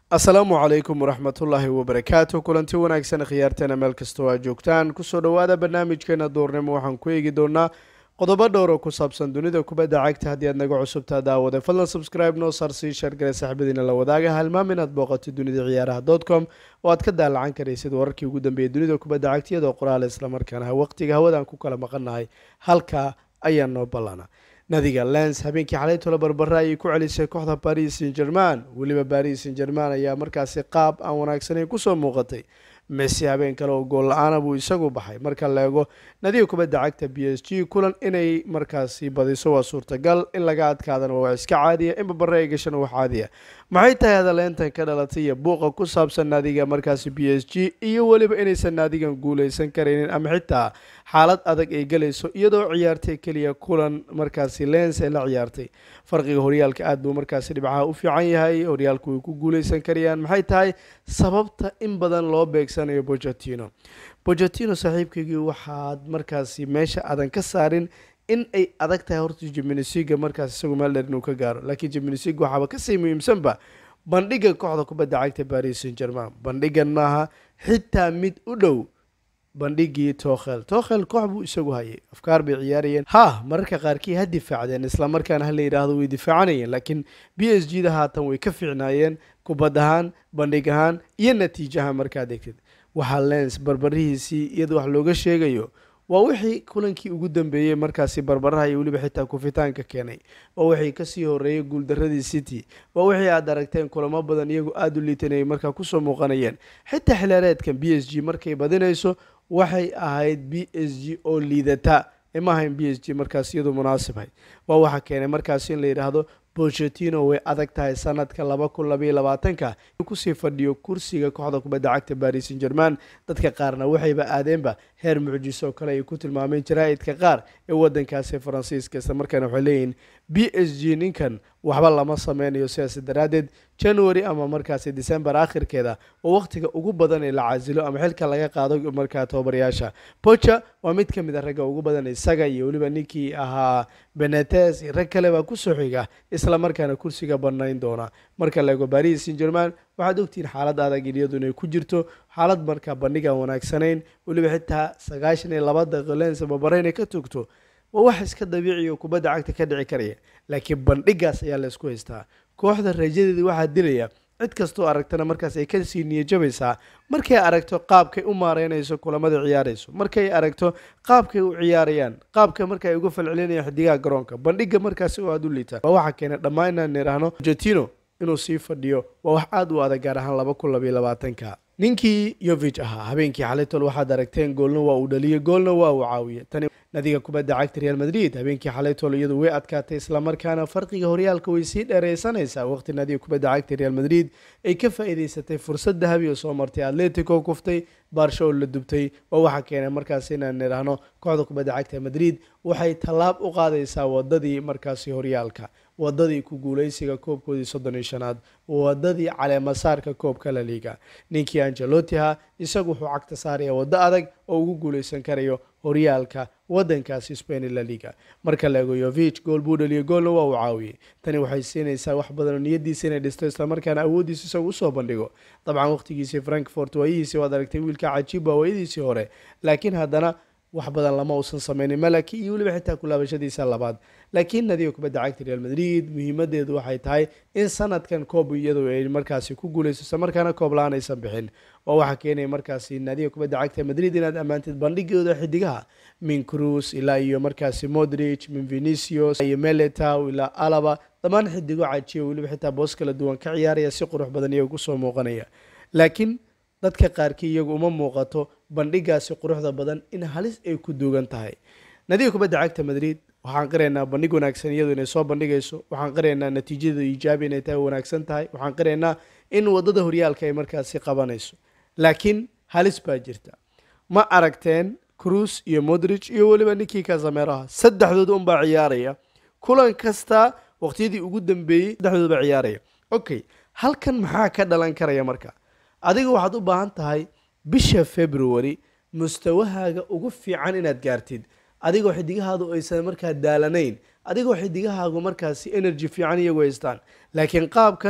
asalaamu calaykum waraxmatullaahi wabarakaatu kulanti wanaagsan khiyaarteena meel kastoo aad joogtaan kusoo dhowaada barnaamijkeena duurnimo waxaan ku eegi doonaa qodobo dhowr oo ku saabsan dunida kubadda cagta haddii aad naga cusubtaa daawade fadlan subscribe noo saar sii shargale saaxiibadiina la wadaaga halmaam inaad booqatid dunida ciyaaraha dot com oo aad ka daalacan karaysid wararkii ugu dambeeyay dunida kubadda cagta iyadoo qoraale islamarkaana waqtiga hawadaan ku kala maqannahay halkaa ayaa noo ballana nadiga lens habeenkii xalay tolo barbara ayay ku celisay kooxda baris san german weliba baris san german ayaa markaasi qaab aan wanaagsanayn kusoo muuqatay messi habeen kale oo gool la-aana buu isagu baxay marka la eego nadiga kubadda cagta b s g kulan inay markaasi badiso waa suurtagal in laga adkaadana waa iska caadiya in babare ay gashana waa caadiya maxay tahay hadaleentan ka dhalatay iyo buuqa ku saabsan naadiga markaasi b s g iyo weliba inaysan naadigan guuleysan karaynin ama xitaa xaalad adag ay galayso iyadoo ciyaartay keliya kulan markaasi lens ay la ciyaartay farqiga horyaalka aad buu markaasi dhibcaha u fiican yahay horyaalku way ku guuleysan karayaan maxay tahay sababta in badan loo beegsanayo bochetino bochetino saaxiibkaygii waxaad markaasi meesha aadan ka saarin in ay adag tahay horta jiminisiga markaas isagu meel dheer inuu ka gaaro laakiin jiminisiga waxaaba kasii muhiimsanba bandhiga kooxda kubadda cagta baris san german bandhigan maaha xitaa mid u dhow bandhigii tokhel tokhel koox buu isagu hayay afkaar bay ciyaarayeen ha mararka qaarkii ha difaacdeen islamarkaana hala yidhaahdo way difaacanayeen laakiin b s g da haatan way ka fiicnaayeen kubad ahaan bandhig ahaan iyo natiijaha markaad egtid waxaa lens barbarihiisii iyada wax looga sheegayo waa wixii kulankii ugu dambeeyey markaasi barbaraha iyo weliba xitaa kufitaanka keenay waa wixii kasii horeeyay guuldaradii city waa wixii aad aragteen kulamo badan iyagu aada u liitanayay markaa kusoo muuqanayeen xitaa xilaareedkan b s g markay badinayso waxay ahayd b s g oo liidata ima ahayn b s g markaas iyadu munaasibhay waa waxaa keenay markaasi in la yidhaahdo bochetino way adag tahay sanadka laba kun labaiyo labaatanka kusii fadhiyo kursiga kooxda kubadda cagta baris san german dadka qaarna waxayba aadeenba heer mucjiso oo kale ay ku tilmaameen jaraa'idka qaar ee wadankaasi faransiiska isla markaana waxay leeyihiin b s g ninkan waxba lama sameynayo sidaas daraaddeed january ama markaasi december akhirkeeda oo waqtiga ugu badan ee la casilo ama xilka laga qaado markaa tobabaryaasha bocha waa mid ka mid a ragga ugu badan isaga iyo weliba ninkii ahaa benetes iyo rag kale baa kusoo xiga isla markaana kursiga banayn doona marka la eego baris san german waxaad ogtihiin xaalad adag iyadu inay ku jirto xaalad markaa bandhig aan wanaagsanayn weliba xitaa sagaashan iyo laba daqiiqo lens babare inay ka togto waa wax iska dabiici oo kubadda cagta ka dhici karaya laakiin bandhigaas ayaa la isku haystaa kooxda rajadeeda waxaa dilaya cid kastoo aragtana markaas ay kasii niyajabaysaa markay aragto qaabkay u maareynayso kulamada ciyaarayso markay aragto qaabkay u ciyaarayaan qaabka marka ay uga falcelinayaan xidigaha garoonka bandhiga markaasi oo aada u liita waa waxaa keenay dhammaan inaan nidhaahno jetino inuu sii fadhiyo waa wax aada u adag gaar ahaan laba kun labaiyo labaatanka ninkii yovig ahaa habeenkii xalitol waxaad aragteen goolna waa uu dhaliyey goolna waa uu caawiyey tani nadiga kubadda cagta real madrid habeenkii xalaytol iyadu way adkaatay islamarkaana farqiga horyaalka way sii dheereysanaysaa waqti nadiga kubadda cagta real madrid ay ka faa'iideysatay fursad dahabi oo soo martay atletico kuftay baarsho oo la dubtay waa waxaa keenay markaasi inaan nidhaahno kooxda kubadda cagta madrid waxay tallaab u qaadaysaa wadadii markaasi horyaalka wadadii ku guuleysiga koobkoodii soddon iyo shanaad wadadii caleemasaarka koobka la liiga ninkii angelotiha isagu wuxuu cagta saaraya waddo adag oo ugu guuleysan karayo horyaalka wadankaasi spain la liga marka la eego yovich gool buu dhaliyay goolna waa uu caawiyey tani waxay siinaysaa wax badan oo niyadiisa inay dhisto islamarkaana awooddiisa isagu usoo bandhigo dabcan waqtigiisii frankfort waayihiisii waad aragtay wiilka cajiib waa waayadiisii hore laakiin haddana wax badan lama uusan sameynin malaki iyo weliba xitaa kulaabashadiisa labaad laakiin nadiga kubadda cagta real madrid muhiimadeedu waxay tahay in sanadkan koob iyadu ay markaasi ku guuleyso isla markaana koob la-aan aysan bixin oo waxaa keenaya markaasi nadiga kubadda cagta madrid inaad ammaantid bandhigooda xidigaha min cruz ilaa iyo markaasi modrich min venicius iyo meletow ilaa alaba dhammaan xidigo cajiya weliba xitaa boos kala duwan ka ciyaaraya si qurux badan iyaga kusoo muuqanaya laakiin dadka qaarkii iyagu uma muuqato bandhigaasi quruxda badan in halis ay ku duugan tahay nadiga kubadda cagta madrid waxaan qiraynaa bandhig wanaagsan iyadu inay soo bandhigayso waxaan qiraynaa natiijada iijaabi inay tahay wanaagsan tahay waxaan qiraynaa in wadada horyaalka ay markaasi qabanayso laakiin halis baa jirta ma aragteen cruz iyo modrich iyo weliba ninkii kasameraha saddexdooda unbaa ciyaaraya kulan kasta waqtiyadii ugu dambeeyey saddexdooda baa ciyaaraya okay halkan maxaa ka dhalan karaya marka adiga waxaad u baahan tahay bisha february mustawahaaga ugu fiican inaad gaartid adigoo xidigahaadu aysan markaa daalanayn adigoo xidigahaagu markaasi energy fiican iyagu haystaan laakiin qaabkan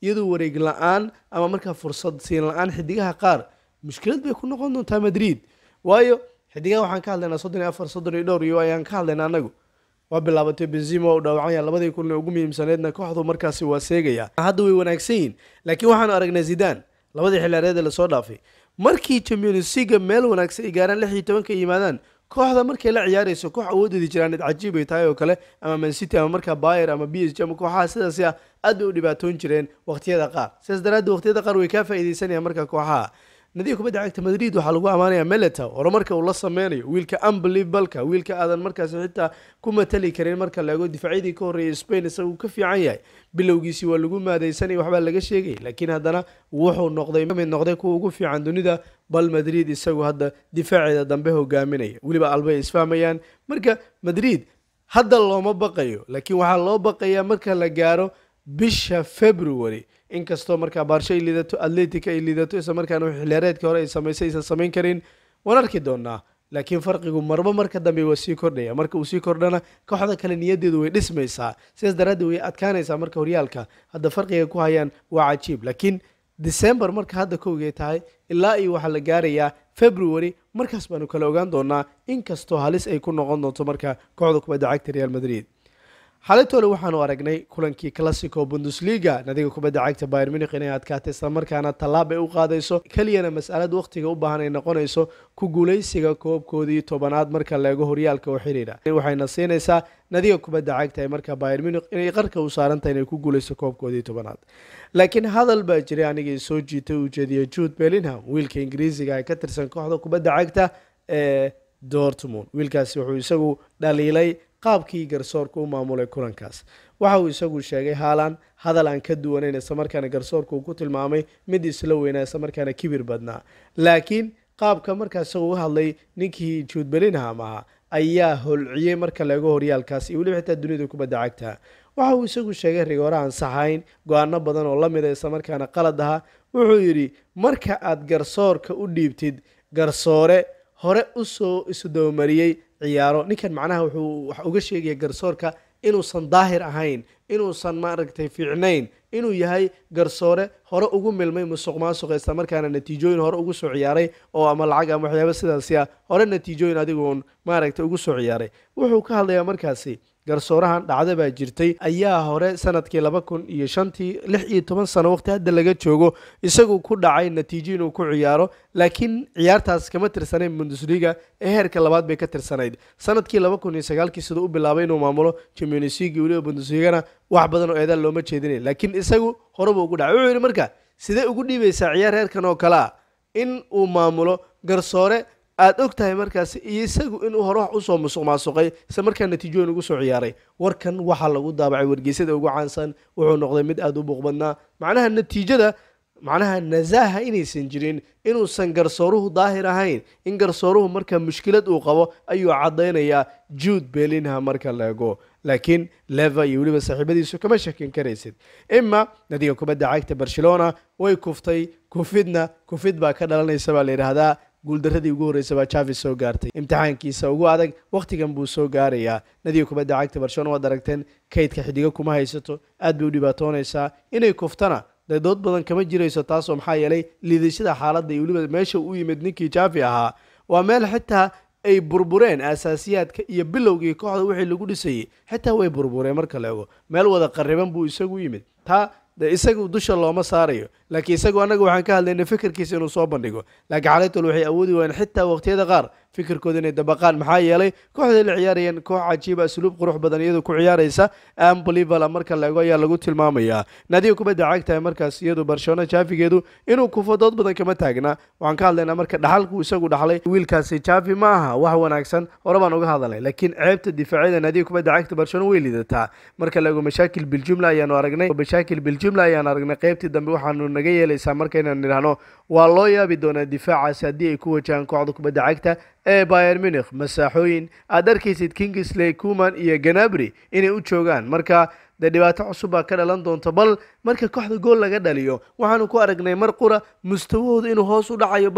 iyadoo wareeg la-aan ama markaa fursad siin la-aan xidigaha qaar mushkilad bay ku noqon doontaa madrid waayo xidigaha waxaan ka hadlaynaa soddon iyo afar soddon iyo dhowr iyo ayaan ka hadlaynaa anagu waa bilaabatay benzima u dhaawacanya labadii kun ugu muhiimsaneedna kooxdu markaasi waa seegaya hadda way wanaagsan yihin laakiin waxaanu aragnay zidaan labadii xilaareed ee lasoo dhaafay markii champions leaga meel wanaagsan ay gaaraan lix iyo tobanka yimaadaan kooxda markay la ciyaarayso koox awoodeedi jiraaneed cajiib ay tahay oo kale ama mancity ama markaa bayer ama b s g ama kooxaha sidaasi ah aad bay u dhibaatoon jireen waqtiyada qaar sidaas daraaddeed waqtiyada qaar way kaa faa'iideysanayaan marka kooxaha nadiga kubadda cagta madrid waxaa lagu ammaanayaa meleta horumarka uu la sameynayo wiilka unbelievableka wiilka aadan markaasi xitaa ku matali karin marka la ego difaacyadii ka horreeyay spain isagu ka fiican yahay bilowgiisii waa lagu maadaysanaya waxbaa laga sheegay laakiin haddana wuxuu noqday mid noqday kuwa ugu fiican dunida bal madrid isagu hadda difaaceeda dambe hogaaminaya weliba albay isfahmayaan marka madrid hadda looma baqayo laakiin waxaa loo baqayaa marka la gaaro bisha february inkastoo markaa baarsho ay liidato atletica ay liidato isla markaana xiliyaareedka hore ay samaysay aysan samayn karin waan arki doonaa laakiin farqigu marba marka dambe waa sii kordhaya marka uu sii kordhana kooxda kale niyadeedu way dhismaysaa sidaas daraaddeed way adkaanaysaa marka horyaalka hadda farqiga ku hayaan waa cajiib laakiin december marka hadda kowgay tahay ilaa iyo waxaa la gaarayaa february markaas baanu kala ogaan doonaa inkastoo halis ay ku noqon doonto marka kooxda kubadda cagta real madrid xaalitole waxaanu aragnay kulankii classico bundesliga nadiga kubadda cagta bayer munich inay adkaatay islamarkaana tallaab ay u qaadayso keliyana masalad waqtiga u baahan ay noqonayso ku guuleysiga koobkoodii tobanaad marka leego horyaalka oo xiriira waxayna siinaysaa nadiga kubadda cagta ee marka bayer munich inay qarka u saarantahay inay ku guuleyso koobkoodii tobanaad laakiin hadal baa jiray anigii soo jiitay ujeediya jude bellingham wiilka ingiriisiga ee ka tirsan kooxda kubadda cagta ee dortmund wiilkaasi wuxuu isagu dhaliilay qaabkii garsoorka u maamulay kulankaas waxa uu isagu sheegay haalan hadal aan ka duwanayn islamarkaana garsoorka uu ku tilmaamay mid isla weynaa islamarkaana kibir badnaa laakiin qaabka markaas isagu u hadlay ninkii juud belinham ahaa ayaa holciyey marka laego horyaalkaas iyo weliba xitaa dunida kubadda cagta waxa uu isagu sheegay rigoore aan saxayn go-aano badan oo la mida islamarkaana qalad ahaa wuxuu yidhi marka aad garsoorka u dhiibtid garsoore hore usoo isdabamariyey ciyaaro ninkan macnaha wuxuu wax uga sheegaya garsoorka inuusan daahir ahayn inuusan maaragtay fiicnayn inuu yahay garsoore hore ugu milmay musuq maasuqa islamarkaana natiijooyin hore ugu soo ciyaaray oo ama lacag ama waxyaaba sidaasi ah hore natiijooyin adiguun maaragtay ugu soo ciyaaray wuxuu ka hadlayaa markaasi garsoorahan dhacda baa jirtay ayaa hore sanadkii laba kun iyo shantii lix iyo toban sano waqti hadda laga joogo isagu ku dhacay natiijo inuu ku ciyaaro laakiin ciyaartaas kama tirsanayn bundesliga ee heerka labaad bay ka tirsanayd sanadkii laba kun iyo sagaalkii siduu u bilaabay inuu maamulo champions league weliba bundesligana wax badan oo eedaan looma jeedinay laakiin isagu horeba ugu dhacay wuxuu yidhi marka sidee ugu dhiibaysaa ciyaar heerkan oo kale ah in uu maamulo garsoore aada og tahay markaas iyo isagu inuu hore wax usoo musuq maasuqay isla markaa natiijooyin ugu soo ciyaaray warkan waxaa lagu daabacay wargeysyada ugu caansan wuxuu noqday mid aada u buuqbadnaa macnaha natiijada macnaha nasaaha inaysan jirin inuusan garsooruhu daahir ahayn in garsooruhu marka mushkilad uu qabo ayuu caddaynayaa jude belinha marka la ego laakiin leva iyo weliba saaxiibadiisu kama shakin karaysid ima nadiga kubadda cagta barcelona way kuftay kufidna kufid baa ka dhalanaysa baa la yidhaahdaa guuldaradii ugu horreysay baa javis soo gaartay imtixaankiisa ugu adag wakhtigan buu soo gaarayaa nadiga kubadda cagta barcelona waad aragteen kaydka xidigo kuma haysato aad bay u dhibaatoonaysaa inay kuftana dee dood badan kama jirayso taasoo maxaa yeelay liidashada xaaladda iyo weliba meesha u yimid ninkii javi ahaa waa meel xitaa ay burbureen asaasiyaadka iyo bilowgii kooxda wixii lagu dhisayay xitaa way burbureen marka la ego meel wada qariban buu isagu yimid taa de isagu dusha looma saarayo laakiin isagu annaga waxaan ka hadlaynay fikirkiisa inuu soo bandhigo laakiin xalaytol waxay awoodi waayeen xitaa waqtiyada qaar fikirkooda inay dabaqaan maxaa yeelay kooxday la ciyaarayeen koox cajiiba asluub qurux badan iyadu ku ciyaaraysa amblivala marka la ego ayaa lagu tilmaamayaa naadiga kubadda cagtahay markaas iyadu barcelona jaafigeedu inuu kufo dood badan kama taagna waxaan ka hadlaynaa marka dhaxalku isagu dhaxlay wiilkaasi jaafi ma aha wax wanaagsan hore baan uga hadalay laakiin ceebta difaacyada naadiga kubadda cagta barcelona way liidataa marka la ego mashaakil biljumla ayaanu aragnay mashaakil biljumla ayaan aragnay qeybtii dambe waxaanu naga yeelaysaa markaynan nidhaahno waa loo yaabi doonaa difaacaasi haddii ay ku wajahaan kooxda kubadda cagta ee bayer munich masaaxooyin aad arkaysid kingsley kuman iyo ganabri inay u joogaan marka dee dhibaato cusub baa ka dhalan doonta bal marka kooxda gool laga dhaliyo waxaanu ku aragnay mar qura mustawahooda inuu hoos u dhacayo bal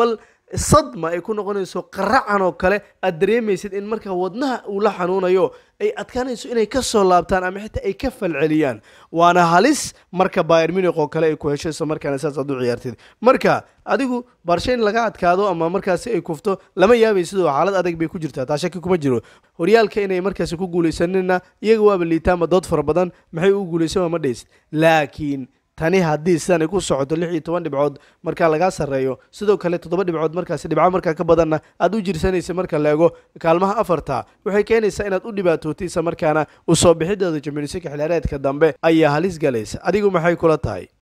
sadma ay ku noqonayso qaracan oo kale aad dareemaysid in markaa wadnaha uu la xanuunayo ay adkaanayso inay ka soo laabtaan ama xitaa ay ka falceliyaan waana halis marka bayr munich oo kale ay ku hesho isla markaana saas aad u ciyaartid marka adigu barshe in laga adkaado ama markaasi ay kufto lama yaabay sidoo xaalad adag bay ku jirtaa taa shaki kuma jiro horyaalka inay markaasi ku guulaysanina iyaga waaba liitaanba dood fara badan maxay u guulaysan ma dhaysid laakiin tani haddii sidan ay ku socoto lix iyo toban dhibcood markaa lagaa sarreeyo sidoo kale toddoba dhibcood markaasi dhibco markaa ka badanna aad u jirsanaysa marka la ego kaalmaha afarta waxay keenaysaa inaad u dhibaatootaysa markaana u soo bixideeda jaminisika xilaareedka dambe ayaa halis galaysa adigu maxay kula tahay